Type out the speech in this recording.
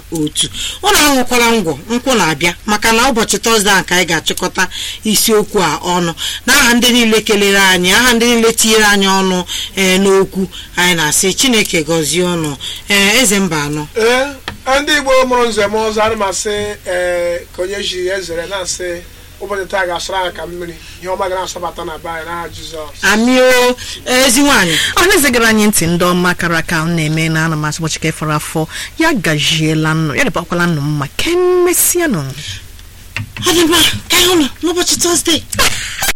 otu ụlọ aṅụkwala ngwọ nkwụ na-abịa maka na ụbọchị tọzdee a ka anyị ga-achịkọta isiokwu a ọnụ n'aha ndị niile kelere anyị aha ndị niile tinyere anyị ọnụ ee n'okwu anyị na-asị chineke gọzie ọnụ ee eze mba anọ ee ndị igbo mụrụ nze m ọzọ ana m asị ee ka onye ji ezere na-asị ụbọchị taa ga-asara anyị ka mmiri ihe ọma ga na-asọbata na be anyị n'aha jizọs amio ezi nwaanyị ọ na-ezigara anyị ntị ndị ọma kara aka m na-eme na ana m asị ụbọchị ka ịfọrọ afọ ya gajiela nnụ ya dịbakwala nnụ mma ka emesịa nụ ọ dị mma ka anyị hụ nọ n'ụbọchị tọzdee